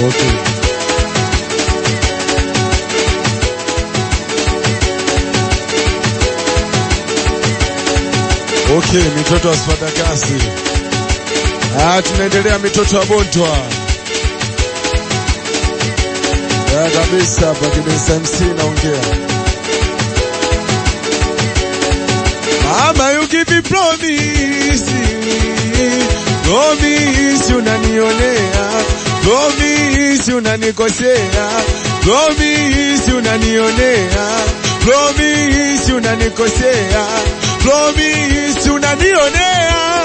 Okay. Okay, mitoto wa Spadakasi. Ah, tunaendelea mitoto wa Bontwa. Ya kabisa hapa Kidensa MC naongea. Mama you give me promise. Promise unanionea. Promise unanikosea. Promise unanionea. Promise unanikosea. Promise unanionea.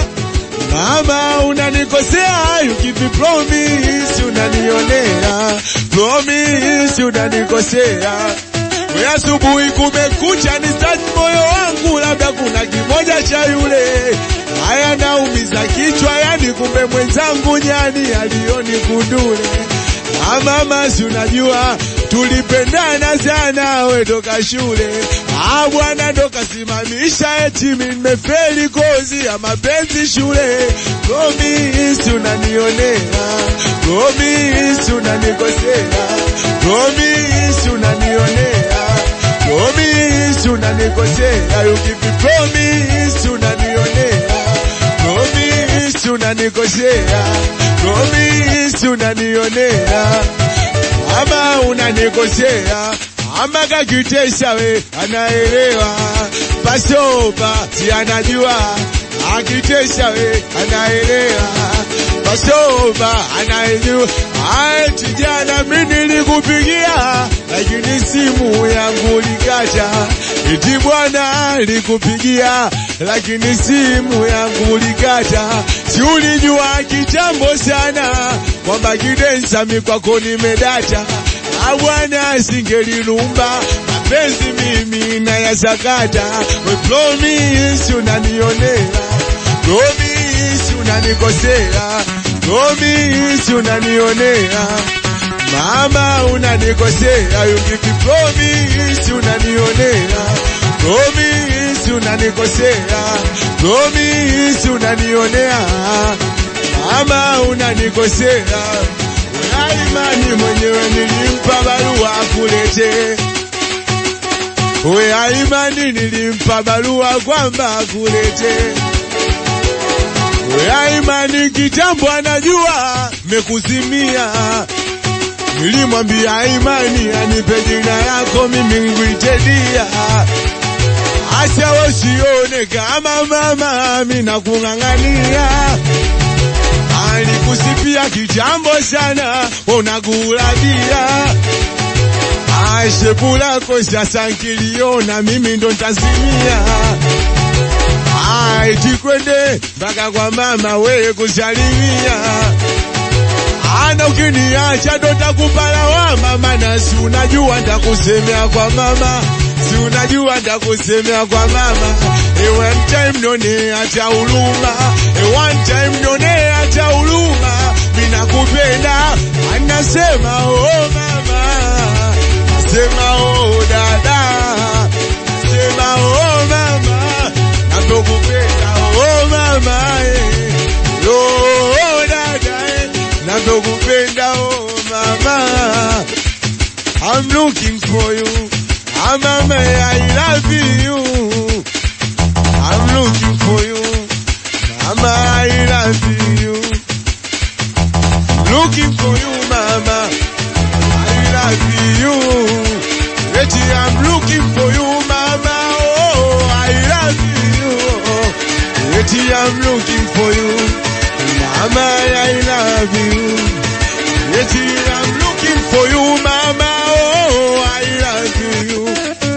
Mama unanikosea, you give me promise unanionea. Promise unanikosea. We asubuhi kumekucha ni start moyo wangu, labda kuna kimoja cha yule. Haya naumiza kichwa, yani kumbe mwenzangu nyani alioni kundule. Ah, mama si unajua tulipendana sana, we toka shule. Ah, bwana ndo kasimamisha eti mimi nimefeli kozi ya mapenzi shule. Promise unanionea, promise unanikosea, promise unanionea, promise unanikosea, you give me promise unanionea, promise unanikosea, promise unanionea ama unanikosea ama kakitesha we anaelewa pasopa si anajua akitesha we anaelewa pasopa anaijua Aye, kijana mi nilikupigia lakini simu yangu likata iti bwana likupigia lakini simu yangu likata si ulijua kitambo sana kwamba kidensa mikwako nimedata Ah, bwana singelilumba mapenzi mimi nayasakata we promise unanionea promise unanikosea promise unanionea mama unanikosea you give me promise unanionea promise unanikosea promise unanionea mama unanikosea Imani mwenyewe nilimpa barua kulete. We Imani nilimpa barua kwamba kulete. We Imani kitambo anajua mekuzimia. Nilimwambia Imani anipe jina yako mimi ngwite dia. Acha wasione kama mama mimi nakung'ang'ania alikusifia kitambo sana, unagulabia aishepu lako sasa nkiliona mimi ndo ntazimia. Aiti kwende mpaka kwa mama wewe kusalimia, ana ukiniacha ndo takupa lawama, maana si unajua ndakusemea kwa mama si unajua ndakusemea kwa mama e one time none acha huruma e one time none acha huruma mina kupenda anasema oh mama nasema oh dada nasema oh mama navyokupenda oh mama eh. oh dada eh. navyokupenda oh mama I'm looking for you Ah, mama, I love you. I'm looking for you. Mama, I love you. Looking for you, mama. I love you. Betty, I'm looking for you, mama. Oh, I love you. Betty, I'm looking for you. Mama, I love you. Betty, I'm looking for you, mama. Oh, I love you.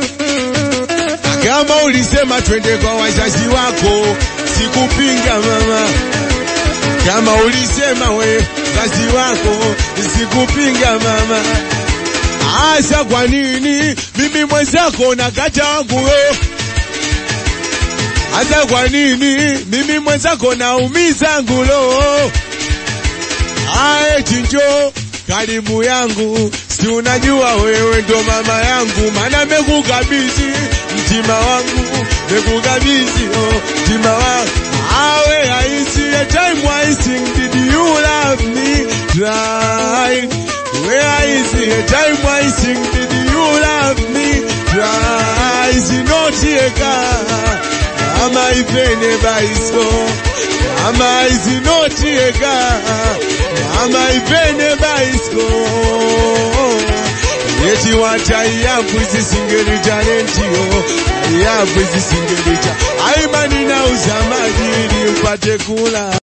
Kama ulisema twende kwa wazazi wako, sikupinga mama. Kama ulisema we wazazi wako, sikupinga mama. Asa kwa nini mimi mwenzako nakata wangu roho? Asa kwa nini mimi mwenzako naumiza ngulo? Ae chinjo karibu yangu, si unajua wewe ndo mama yangu, maana mekukabidhi mtima wangu, mekukabidhi oh, mtima wangu awe I see a time I sing, did you love me right? eka ama ipene baisko ama izinoti eka ama ipene baisko yeti wata yapu isisingeli talentio yapu isisingeli cha aimani na uzamaji ili upate kula